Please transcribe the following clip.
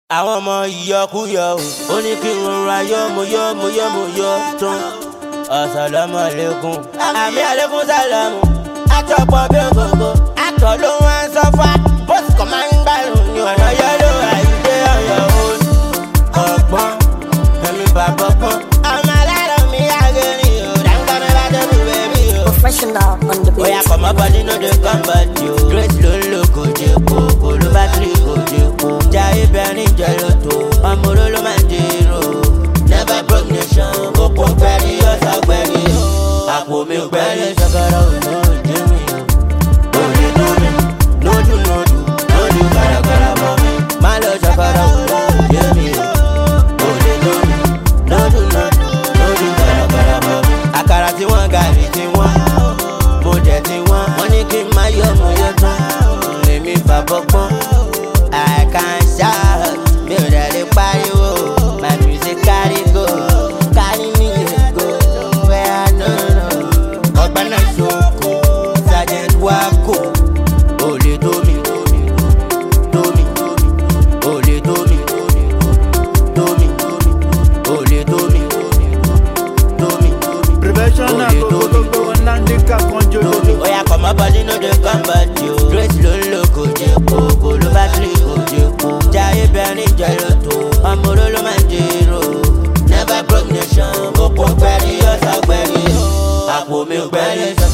àwọn ọmọ ìyọkúyọ o ó ní kí n rọra yọ mo yọ mo yọ mo yọ tán asalamu alaikum àmì alaikum salamu àtọ̀pọ̀ bí ògógó àtọ̀ ló wá ń sọ́fà bóṣù kan máa ń gbàrún ní ọ̀nà yẹ́lò àìdé ọ̀yọ́ òun ọ̀gbọ́n ẹ̀mí bàbá gbọ́n ọmọ alárọ̀ mi àgẹ̀rìn o dáńgá mi bá débi bẹ́bí o. Professional on the Oya beat. kọ̀mọ́ bọ́dí no dey come back yo. Grace ló ń lò kò jẹ́ kó, kò ló bá tiri kò jẹ́ kó. Jayé bẹ̀rin jẹ́ lóto, ọmọ oró ló máa ń dèrò. Never broke nation, òpó gbẹ̀rí ọ̀sà gbẹ̀rí. Àpò mi gbẹ̀rí ṣàkàrà òjò òjò mi o. Òde tó mi, lójú lójú, lójú kàràkàrà bọ̀ mi. Má lọ ṣàkàrà òjò òjò mi o. Òde tó mi, lójú lójú, lójú kàràkàrà bọ̀ mi. Àkàrà tí wọ́n gàrí tí wọ́n mo jẹ ti wọn wọn ní kí n má yọ mo yọ tán èmi fàbọ gbọn i can shout mi ò dẹ̀ lè pariwo my music carry go carry me dey go where i no know ọgbẹ́nà ṣoko sergeant wako olè tómi tómi tómi olè tómi tómi olè tómi tómi Professional Olè gbogbo tómi. gbogbo wọn náà ní ká kan jòjòjò. Oya kọ̀mọ́ bọ́dí no dey come back yo. Grace ló ń lò kò jẹ́ kó, kò ló bá tiri kò jẹ́ kó. Jayé bẹ̀rin jẹ́ lóto, ọmọ oró ló máa ń dèrò. Never broke nation, òpó gbẹ̀rí ọ̀sà gbẹ̀rí. Àpò mi gbẹ̀rí